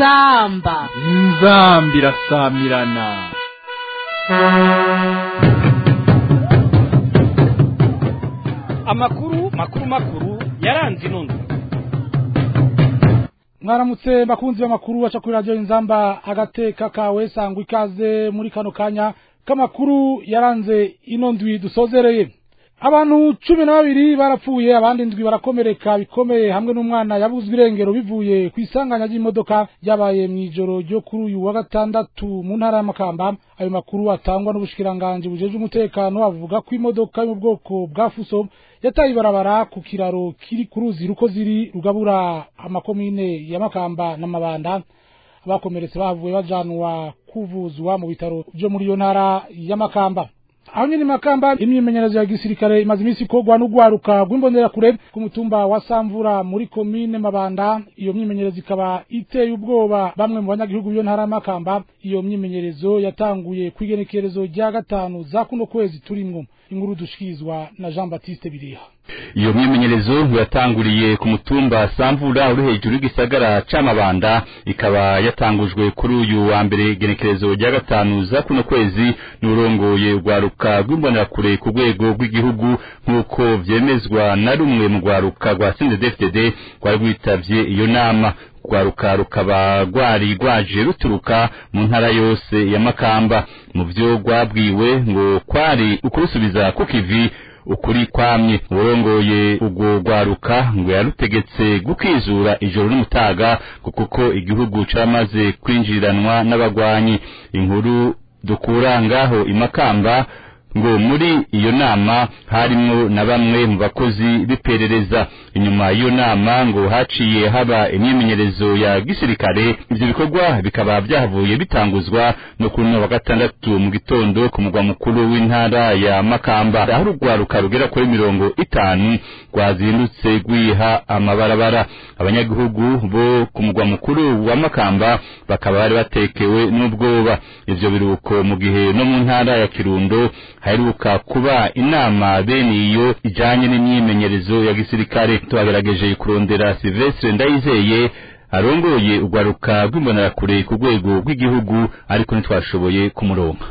inzamba inzambi irasamirana amakuru makuru makuru yaranze inondo mwaramutse bakunzi b'amakuru aca kuri radiyo inzamba agateka kawe sangwa ikaze muri kano kanya k'amakuru yaranze ino ndwi dusozereye abantu cumi na babiri barapfuye abandi ndwi barakomereka bikomeye hamwe n'umwana yabuzwe irengero bivuye ku isanganya ry'imodoka ryabaye mu ijoro ryo kuri uyu wa gatandatu mu ntara y'amakamba ayo makuru atangwa n'ubushikiranganji bujeje umutekano avuga ko imodoka yo mu bwoko bwa fuso yataye ibarabara ku kiraro kiri ku ruzi ruko ziri rugabura amakomine ya makamba na mabanda abakomeretse bavuye bajanwa kuvuzwa mu bitaro byo muri iyo ntara ya makamba aho nyine makamba imyimenyerezo ya gisirikare imaze iminsi ikorwa n'urwaruka rw'imbonerakure ku mutumba wa samvura muri komine mabanda iyo myimenyerezo ikaba iteye ubwoba bamwe mu banyagihugu b'iyo ntara y'amakamba iyo myimenyerezo yatanguye ku igenekerezo rya gatanu za kuno kwezi turimwo inkuru dushikirizwa na jean baptiste bireha iyo myimenyerezo yatanguriye ku mutumba samvura uri hejuru y'igisagara c'amabanda ikaba yatangujwe kuri uyu wa mbere igenekerezo rya gatanu za kuno kwezi n'urongoye urwaruka rw'imbonerakure ku rwego rw'igihugu nk'uko vyemezwa na rumwe mu rwaruka rwa sindedefded rwari rwitavye iyo nama rwaruka rukaba rwari rwaje ruturuka mu ntara yose ya makamba mu vyo rwabwiwe ngo kwari ukurusubiza ku kivi ukuri kwamye urongoye ubwo rwaruka ngo yarutegetse gukizura ijoro n'umutaga kuko igihugu caramaze kwinjiriranwa n'abagwanyi inkuru dukura ngaho imakamba ngo muri iyo nama harimwo na bamwe mu bakozi b'iperereza inyuma y'iyo nama ngo haciye haba imyimenyerezo ya gisirikare ivyo bikorwa bikaba vyahavuye bitanguzwa no kuri uno wa gatandatu mu gitondo ku mugwa mukuru w'intara ya makamba aho urugwaruka rugera kuri mirongo itanu rwazindutse rwiha amabarabara abanyagihugu bo ku mugwa mukuru wa makamba bakaba bari batekewe n'ubwoba ivyo biruko mu gihe no mu ntara ya kirundo haheruka kuba inama bene iyo ijanye n'imyimenyerezo ya gisirikare twagerageje kurondera Silvestre Ndayizeye arongoye urwaruka rw'imbonerakure ku rwego rw'igihugu ariko ntitwashoboye kumuronka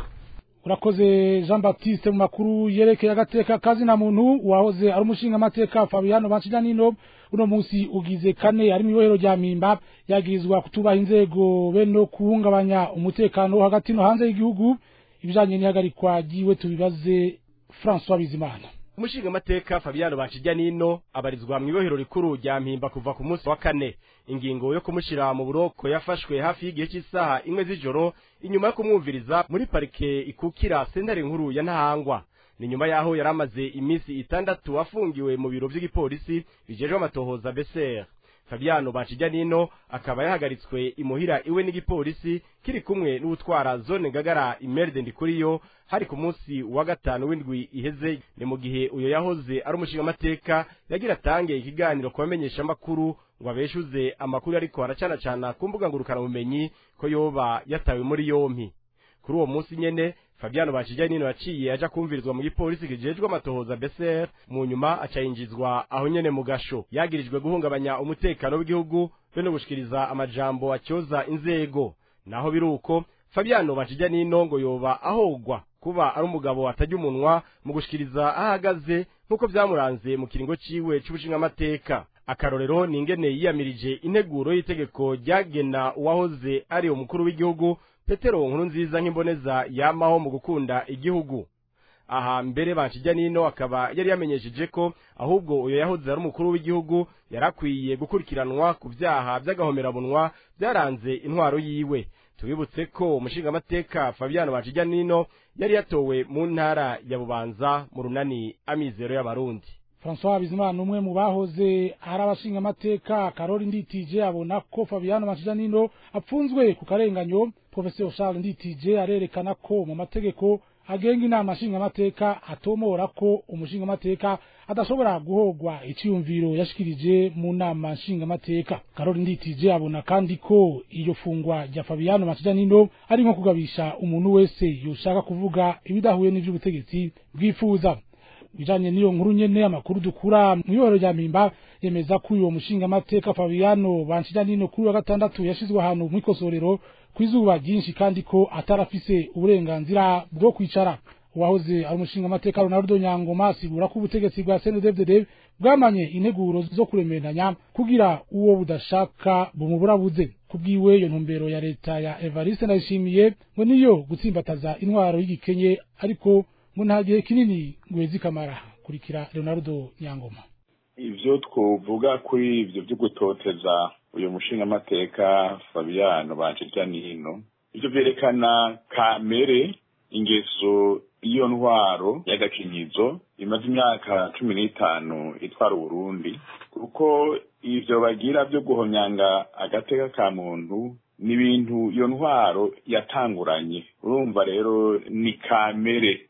urakoze jean baptiste mu makuru yerekeye agateka kazi na muntu wahoze ari umushinga amateka fabiano bancijanino uno munsi ugize kane ari mu ibohero rya mpimba yagirizwa kutubaha inzego be no kuhungabanya umutekano wo hagati no hanze y'igihugu ibijanye n'ihagarikwa ryiwe tubibaze François Bizimana umushinga amateka Fabiano Bakijya nino abarizwa mu ibohero rikuru rya mpimba kuva ku munsi wa kane ingingo yo kumushira mu buroko yafashwe hafi y'igihe cy'isaha imwe z'ijoro inyuma yo kumwumviriza muri parike ikukira sentare nkuru ya Ntahangwa ni nyuma yaho yari amaze iminsi itandatu afungiwe mu biro by'igipolisi bijejwe amatohoza BCR Fabiano Bakijya nino akaba yahagaritswe imuhira iwe n'igipolisi kiri kumwe n'utwara zone ngagara imerde ndikuriyo hari ku munsi wa gatanu w'indwi iheze ni mu gihe uyo yahoze ari umushinga amateka yagira atange ikiganiro ku bamenyesha amakuru ngo abeshuze amakuru ariko aracana cana ku mbuga ngurukana bumenyi ko yoba yatawe muri yompi kuri uwo munsi nyene Fabiano Bakijya nino yaciye aja kumvirizwa mu gipolisi kijejwe amatohoza BCR mu nyuma acayinjizwa aho nyene mu gasho yagirijwe guhungabanya umutekano w'igihugu be no gushikiriza amajambo acyoza inzego naho biruko Fabiano Bakijya nino ngo yoba ahogwa kuba ari umugabo atajya umunwa mu gushikiriza ahagaze nk'uko vyamuranze mu kiringo ciwe c'ubushinga amateka akarorero ni ingene yiyamirije integuro y'itegeko ryagena uwahoze ari umukuru w'igihugu petero nkuru nziza nk'imboneza yamaho mu gukunda igihugu aha mbere bakijya nino akaba yari yamenyesheje ko ahubwo uyo yahoze ari umukuru w'igihugu yarakwiye gukurikiranwa ku vyaha vy'agahomerabunwa byaranze intwaro yiwe tubibutse ko umushingamateka Fabiano bakijya nino yari yatowe mu ntara ya Bubanza mu runani amizero y'abarundi François Bizimana umwe mu bahoze ari abashinga amateka Karori Nditije abona ko Fabiano Macijanino apfunzwe ku karenganyo Professor Charles Nditije arerekana ko mu mategeko agenga inama nshinga amateka atomora ko umushinga amateka adashobora guhogwa iciyumviro yashikirije mu nama nshinga amateka Karori Nditije abona kandi ko iyo fungwa rya Fabiano Macijanino ari nko kugabisha umuntu wese yoshaka kuvuga ibidahuye n'ivy'ubutegetsi bwifuza bijanye n'iyo nkuru nyene amakuru dukura mu ibohero rya mpimba yemeza ko uyo mushingamateka fabiano banshijyanino kuri wa gatandatu yashizwe ahantu mw'ikosorero kw'izuba ryinshi kandi ko atarafise uburenganzira bwo kwicara uwahoze ari umushingamateka ronaldo nyangoma asigura ko ubutegetsi bwa cndfdd bwamanye integuro zo kuremeranya kugira uwo budashaka bumuburabuze kubwiwe iyo ntumbero ya leta ya evariste ndayishimiye ngo niyo gutsimbataza intwaro y'igikenye ariko ngo nta gihe kinini ngwezi kamara kurikira leonardo nyangoma ivyo twovuga kuri ivyo vyo gutoteza uyu mushingamateka fabiano banshirya nino ivyo vyerekana kamere ingeso iyo ntwaro y'agakinyizo imaze imyaka cumi n'itanu itwara uburundi kuko ivyo bagira vyo guhonyanga agateka ka muntu ni ibintu iyo ntwaro yatanguranye urumva rero ni kamere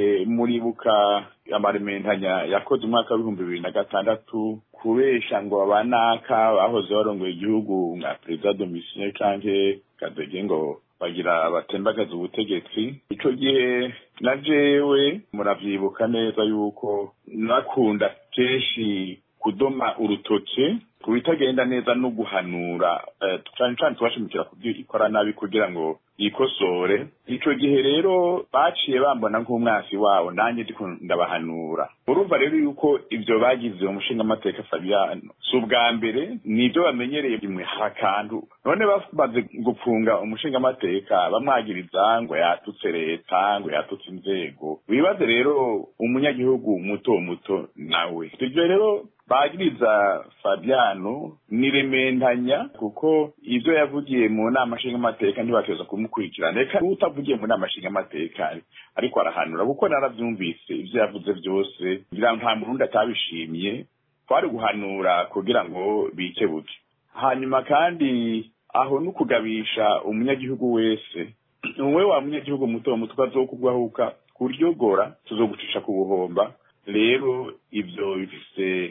muribuka amarementanya yakoze umwaka w'ibihumbi bibiri na gatandatu kubesha ngo abanaka bahoze barongoye igihugu nka perezida domitien canke kadege ngo bagira batembagaza ubutegetsi ico gihe na jewe muravyibuka neza yuko nakunda kenshi kudoma urutoke ku bitagenda neza no guhanura cane cane tubashimikira kubyo ikora nabi kugira ngo yikosore ico gihe rero baciye bambona nk'umwasi wabo nanjye ndiko ndabahanura urumva rero yuko ivyo bagize umushinga amateka Fabiano si ubwa mbere nivyo bamenyereye imwe hakantu none bamaze gupfunga umushinga amateka bamwagiriza ngo yatutse leta ngo yatutse inzego wibaze rero umunyagihugu muto muto nawe ivyo rero bagiriza Fabiano ni rementanya kuko ivyo yavugiye mu nama nshingamateka ntibateza kumukurikirana reka utavugiye mu nama nshingamateka ariko arahanura kuko naravyumvise ivyo yavuze vyose ngira nta murundi atabishimye twari guhanura kugira ngo bikebuke hanyuma kandi aho no kugabisha umunyagihugu wese umwe wa munyagihugu muto muto azokugwahuka kuryogora tuzogucisha ku buhomba rero ivyo bifise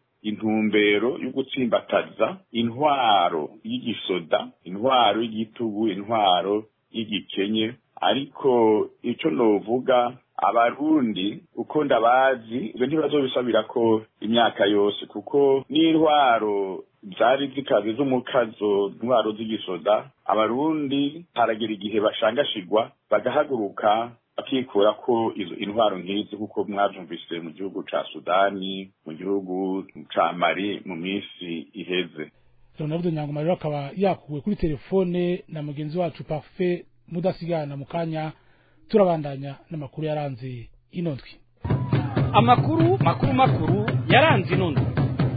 intumbero yo gutsimbataza intwaro y'igisoda intwaro y'igitugu intwaro y'igikenye ariko ico novuga abarundi uko ndabazi ivyo ntibazobisabira ko imyaka yose kuko n'intwaro zari zikaze z'umukazo intwaro z'igisoda abarundi haragera igihe bashangashigwa bagahaguruka bakikura ko izo intwaro nk'izi kuko mwavyumvise mu gihugu ca sudani mu gihugu ca mali mu minsi iheze leonardo nyangoma rero akaba yakuwe kuri telefone na mugenzi wacu parfait mudasigana mu kanya turabandanya n'amakuru yaranze ino ndwi amakuru makuru makuru yaranze ino ndwi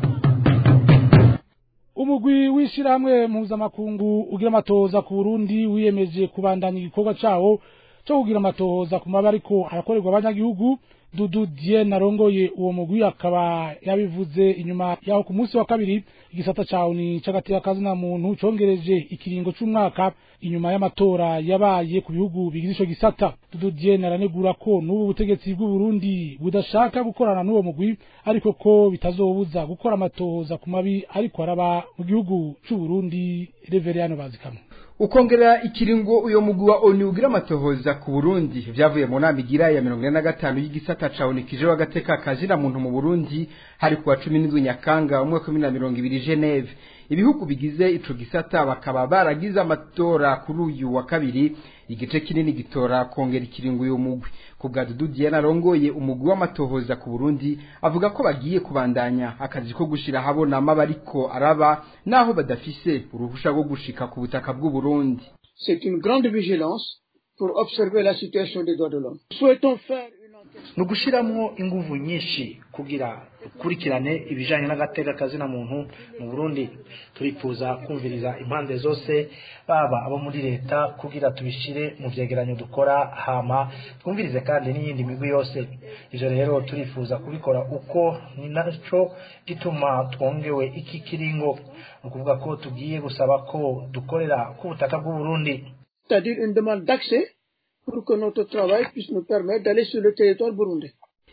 umugwi w'ishirahamwe mpuzamakungu ugira amatohoza ku burundi wiyemeje kubandanya igikorwa cawo cyo kugira amatohoza ku mabi ariko arakorerwa abanyagihugu dudu diene arongoye uwo mugwi akaba yabivuze inyuma yaho ku munsi wa kabiri igisata cawo ni c'agateka kazina muntu congereje ikiringo c'umwaka inyuma y'amatora yabaye ku bihugu bigize ico gisata dudu diene aranegura ko n'ubu butegetsi bw'u Burundi budashaka gukorana n'uwo mugwi ariko ko bitazobuza gukora amatohoza ku mabi ariko araba mu gihugu c'u Burundi Reveriyano bazikamwe ukongera ikiringo uyo mugwi wa ONU ugira amatohoza ku Burundi vyavuye mu nama igira ya 45 y'igisata ca ONU kije wagateka kazina muntu mu Burundi hari kuwa 17 Nyakanga umwaka wa 2020 Geneve ibihugu bigize ico gisata bakaba baragize amatora kuri uyu wa kabiri igice kinini gitora kongera ikiringo uyo mugwi ku bwa Dudu Diana arongoye umugwi w'amatohoza ku Burundi avuga ko bagiye kubandanya akazi ko gushira habona amabariko araba naho badafise uruhusha rwo gushika ku butaka bw'u Burundi C'est une grande vigilance pour observer la situation des droits de l'homme. Souhaitons faire ni ugushyiramo ingufu nyinshi kugira ukurikirane ibijyanye n'agateka kazina muntu mu burundi turifuza kumviriza impande zose baba abo muri leta kugira tubishyire mu byegeranyo dukora hama twumvirize kandi n'iyindi migwi yose ibyo rero turifuza kubikora uko ni nacyo gituma twongewe iki kiringo ni ukuvuga ko tugiye gusaba ko dukorera ku butaka bw'uburundi c'est-à-dire une demande d'accès pour que notre travail puisse nous permettre d'aller sur le territoire burundais.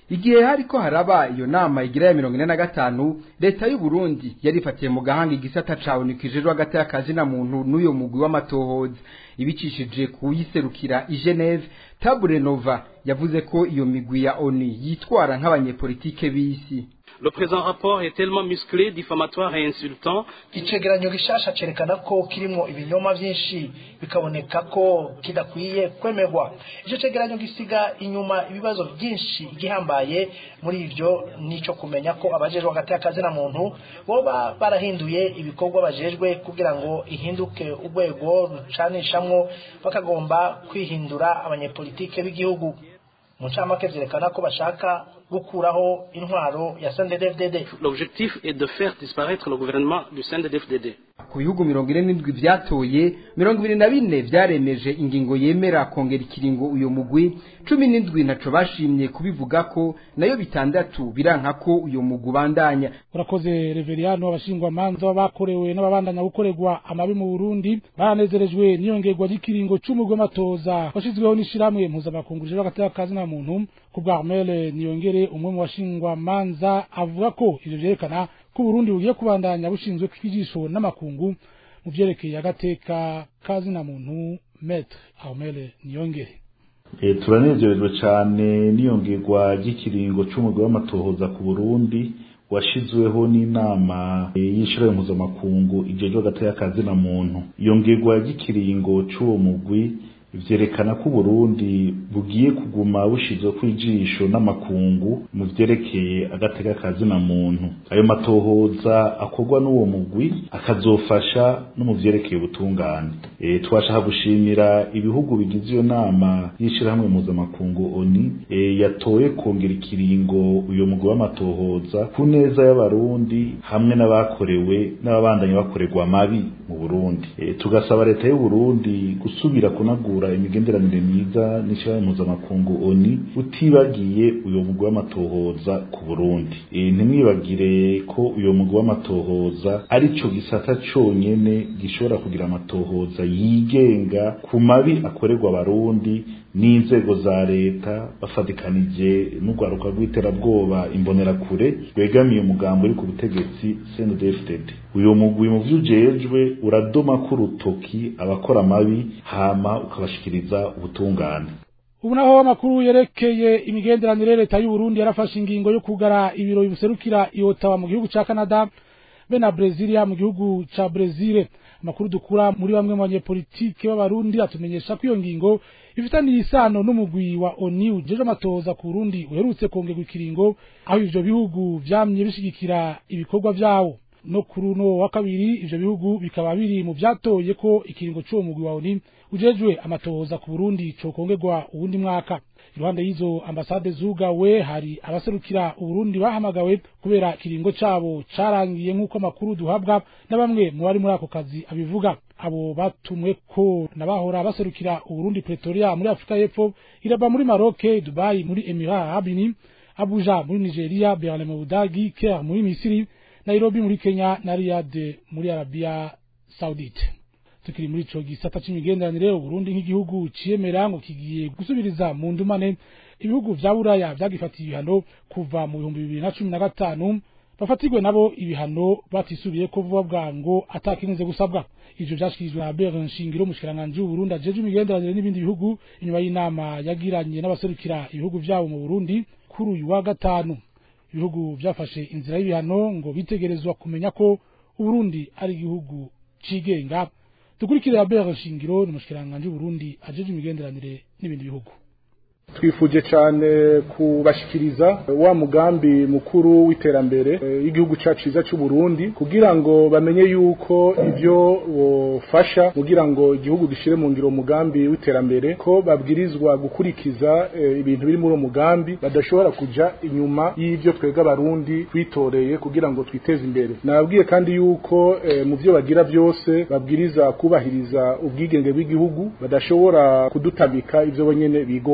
igihe hariko haraba iyo nama igira ya mirongo ine na gatanu leta y'u Burundi yarifatiye mu gahanga igisata cabonikijejwe hagati y'akazi na muntu n'uyo mugwi w'amatohoza ibicishije kuyiserukira i Geneve Tabure Nova yavuze ko iyo migwi ya ONU yitwara nk'abanyepolitike b'isi Le présent rapport est tellement musclé, diffamatoire et insultant. icegeranyo gishasha cerekana ko kirimo ibinyoma vyinshi bikaboneka ko kidakwiye kwemerwa ico cegeranyo gisiga inyuma ibibazo byinshi igihambaye muri ivyo nico kumenya ko abajejwe hagati y'akazi na muntu boba barahinduye ibikorwa bajejwe kugira ngo ihinduke urwego rucanishamwo bakagomba kwihindura abanyepolitike b'igihugu mu ncamake vyerekana ko bashaka gukuraho intwaro ya CNDD-FDD L'objectif est de faire disparaître le gouvernement du CNDD-FDD. ku bihugu mirongo ine n'indwi vyatoye mirongo ibiri na bine vyaremeje ingingo yemera kongera ikiringo uyo mugwi cumi n'indwi ntaco bashimye kubivuga ko nayo bitandatu biranka ko uyo mugwi ubandanya urakoze reveriyano abashingwamanza bakorewe n'ababandanya gukorerwa amabi mu burundi baranezerejwe n'iyongerwa ry'ikiringo c'umugwi w'amatoza washizweho n'ishirahamwe mpuzamakungu rijejwe hagati y'akazi na muntu ku bwa armele niyongere umwe mu bashingwamanza avuga ko ivyo vyerekana ko uburundi bugiye kubandanya bushinzwe kw'ijisho n'amakungu mu vyerekeye agateka kazi na muntu metre armele niyongere E, turanezerejwe cyane n'iyongerwa ry'ikiringo c'umugwi w'amatohoza ku Burundi washizweho n'inama e, y'ishirahamwe mpuzamakungu ijejwe hagati y'akazi na muntu iyongerwa ry'ikiringo c'uwo mugwi vyerekana ko Burundi bugiye kuguma bushizwe kwijisho n'amakungu mu vyerekeye agateka kazi na muntu ayo matohoza akorwa n'uwo mugwi akazofasha no mu vyerekeye ubutungane e, twashaka gushimira ibihugu bigize iyo nama y'ishirahamwe mpuzamakungu ONU e, yatoye kongera ikiringo uyo mugwi w'amatohoza ku neza y'abarundi hamwe n'abakorewe n'ababandanya bakorerwa amabi mu Burundi e, tugasaba leta y'u Burundi gusubira kunagura imigenderanire myiza n'ishirahamwe mpuzamakungu ONU utibagiye uyo mugwi w'amatohoza ku Burundi e, ntimwibagire ko uyo mugwi w'amatohoza arico gisata conyene gishobora kugira amatohoza yigenga ku mabi akorerwa abarundi n'inzego za leta bafatikanije n'urwaruka rw'iterabwoba imbonerakure rwegamiye umugambo uri ku butegetsi CNDD-FDD uyo mugwi mu vyujejwe uradoma ko urutoki abakora amabi hama ukabashikiriza ubutungane ubu naho amakuru yerekeye imigenderanire leta y'u Burundi yarafashe ingingo yo kugara ibiro biserukira iyotawa mu gihugu ca Canada be na Brezilia mu gihugu ca Brezil amakuru dukura muri bamwe mu banyepolitike b'abarundi atumenyesha ko iyo ngingo ifitaniye isano n'umugwi wa ONU jeje amatoza ku Burundi uherutse kongerwa ikiringo aho ivyo bihugu vyamye bishigikira ibikorwa vyawo no kuri uno wa kabiri ivyo bihugu bikaba biri mu vyatoye ko ikiringo c'uwo mugwi wa ONU ujejwe amatohoza ku Burundi cokongerwa uwundi mwaka iruhande y'izo ambasade zugawe hari abaserukira uburundi bahamagawe kubera ikiringo cabo carangiye nk'uko amakuru duhabwa na bamwe mu bari muri ako kazi abivuga abo batumwe ko nabahora baserukira uburundi pretoria muri afurika y'epfo iraba muri maroc dubai muri emirat arabini abuja muri nigeria berlin mu budagi caire muri misiri nairobi muri kenya na riyad muri arabia saudite tukiri muri ico gisata c'imigenderanire uburundi nk'igihugu ciyemera ngo kigiye gusubiriza mu ndumane ibihugu vya buraya vyagifatiye ibihano kuva mu bihumbi bibiri na cumi na gatanu bafatirwe nabo ibihano batisubiye ko vuba bwango atakinze gusabwa ivyo vyashikirijwe na Albert Nshingiro umushikiranganji w'Uburundi ajejwe imigenderanire n'ibindi bihugu inyuma y'inama yagiranye n'abaserukira ibihugu vyabo mu Burundi kuri uyu wa gatanu ibihugu vyafashe inzira y'ibihano ngo bitegerezwa kumenya ko Uburundi ari igihugu cigenga dukurikire Albert Nshingiro ni umushikiranganji w'Uburundi ajejwe imigenderanire n'ibindi bihugu twifuje cyane kubashikiriza wa mugambi mukuru w'iterambere y'igihugu cyacu cyiza cy'u Burundi kugira ngo bamenye yuko ibyo bofasha kugira ngo igihugu gishire mu ngiro umugambi w'iterambere ko babwirizwa gukurikiza ibintu biri muri uwo mugambi badashobora kuja inyuma y'ibyo twebwe abarundi twitoreye kugira ngo twiteze imbere nababwiye kandi yuko mu byo bagira byose babwiriza kubahiriza ubwigenge bw'igihugu badashobora kudutamika ibyo bonyene bigombeye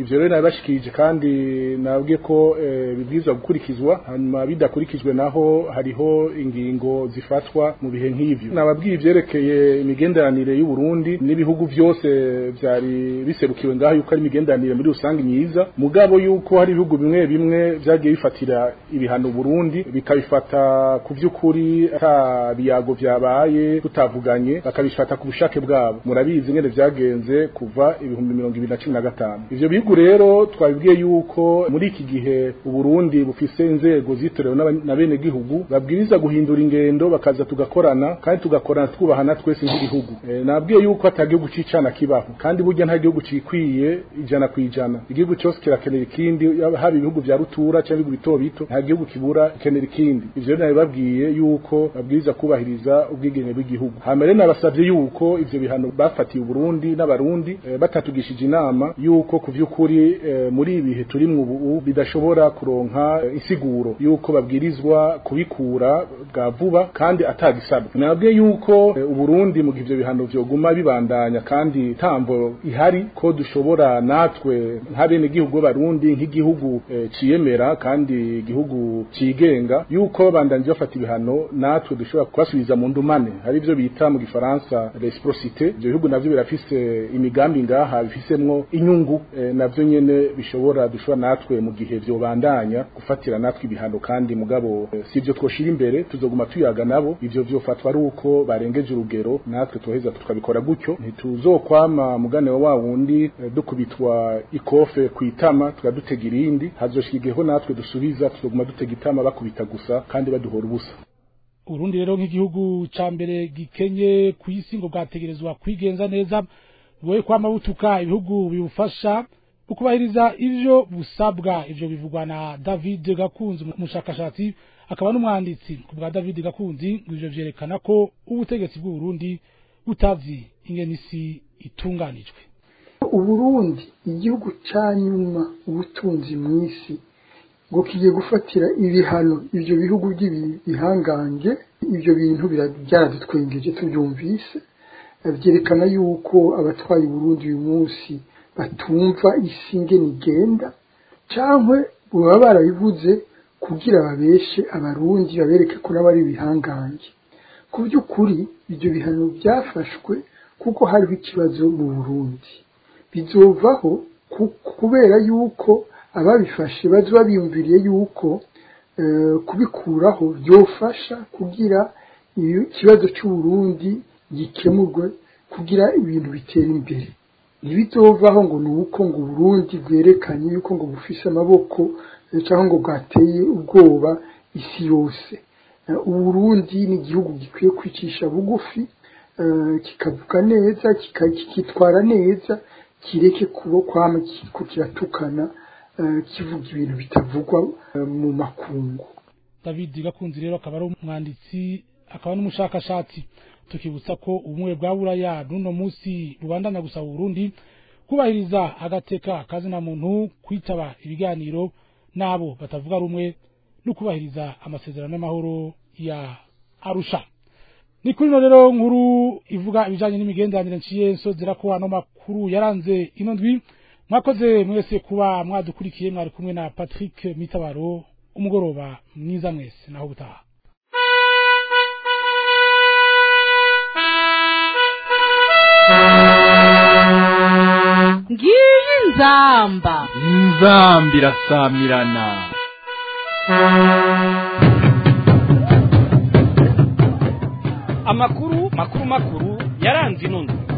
ivyo rero nabibashikirije kandi nabwiye ko eh, bibwirizwa gukurikizwa hanyuma bidakurikijwe naho hariho ingingo zifatwa mu bihe nk'ivyo nababwiye ivyerekeye imigenderanire y'u Burundi n'ibihugu vyose vyari biserukiwe ngaho yuko ari imigenderanire muri rusange myiza mugabo yuko hari ibihugu bimwe bimwe vyagiye bifatira ibihano Burundi bikabifata ku vy'ukuri ata biyago vyabaye tutavuganye bakabifata ku bushake bwabo murabizi ngene vyagenze kuva ibihumbi mirongo ibiri na cumi na gatanu ivyo bihugu rero twabibwiye yuko muri iki gihe uburundi bufise inzego zitorewe n'aba- na bene gihugu babwiriza guhindura ingendo bakaza tugakorana kandi tugakorana twubahana twese nk'igihugu e, nabwiye yuko ata gihugu c'icana kibaho kandi burya nta gihugu cikwiye ijana kwijana igihugu cyose kirakenera ikindi yaba- haba ibihugu vya rutura cyangwa ibihugu bito bito nta gihugu kibura ikenera ikindi ivyo rero nabibabwiye yuko babwiriza kubahiriza ubwigenge bw'igihugu hamere nabasavye yuko ivyo bihano bafatiye uburundi n'abarundi eh, batatugishije inama yuko ku vy'ukuri eh, muri ibi bihe turimwo ubu bidashobora kuronka eh, insiguro yuko babwirizwa kubikura bwa vuba kandi atagisabwa nabwiye yuko eh, uburundi mu gihe ivyo bihano vyoguma bibandanya kandi tambo ihari ko dushobora natwe nk'abene gihugu b'abarundi nk'igihugu eh, ciyemera kandi igihugu cigenga yuko babandanje bafata ibihano natwe dushobora kubasubiza mu ndumane hari ivyo bita mu gifaransa reciprocité ivyo bihugu navyo birafise imigambi ngaha bifisemwo inyungu eh, navyo nyene bishobora dushobora natwe mu gihe vyobandanya gufatira natwe ibihano kandi mugabo eh, si ivyo twoshira imbere tuzoguma tuyaga nabo ivyo vyofatwa ari uko barengeje urugero natwe tuheza tukabikora gutyo ntituzokwama mugane wa wundi eh, dukubitwa ikofe kwitama tukadutega irindi hazoshika igiheho natwe dusubiza tuzoguma dutega itama bakubita gusa kandi baduhora ubusa Urundi rero nk'igihugu ca mbere gikenye ku isi ngo bwategerezwa kwigenza neza buwe kwama butuka ibihugu bibufasha ukubahiriza ivyo busabwa ivyo bivugwa na David Gakunzi umushakashatsi akaba n'umwanditsi ku bwa David Gakunzi ngo ivyo vyerekana ko ubutegetsi bw'u Burundi butazi ingene isi itunganijwe uburundi igihugu ca nyuma ubutunzi mw'isi ngo kigiye gufatira ibihano ivyo bihugu by'ibihangange ivyo bintu bira- byaradutwengeje tubyumvise Eh, vyerekana yuko abatwaye uburundi uyu munsi batumva isi ingene igenda cankwe baba barabivuze kugira babeshe abarundi babereke ko nabo ari ibihangange ku by'ukuri ibyo bihano byafashwe kuko hariho ikibazo mu burundi bizovaho ku- kubera yuko ababifashe bazoba biyumviriye yuko eh, kubikuraho byofasha kugira iyo ikibazo cy'uburundi gikemurwe kugira ibintu bitera imbere ntibizovaho ngo ni uko ngo uburundi bwerekanye yuko ngo bufise amaboko eh, cyangwa ngo bwateye ubwoba isi yose Eh, uburundi ni igihugu gikwiye kwicisha bugufi eh, kikavuga neza kika- kikitwara neza kireke kuba kwama kiriko kiratukana eh, kivuga ibintu bitavugwa eh, mu makungu David Gakunzi rero akaba ari umwanditsi akaba n'umushakashatsi tukibutsa ko ubumwe bwa buraya n'uno munsi rubandanya gusaba Burundi kubahiriza agateka kazina muntu kwitaba ibiganiro nabo batavuga rumwe no kubahiriza amasezerano y'amahoro ya Arusha ni kuri no rero nkuru ivuga ibijanye n'imigenderanire nciye nsozera ko ano makuru yaranze ino ndwi mwakoze mwese kuba mwadukurikiye mwari kumwe na Patrick Mitabaro umugoroba mwiza mwese naho butaha ngiyi nzamba inzamba irasamirana amakuru makuru makuru yaranze ino ndwi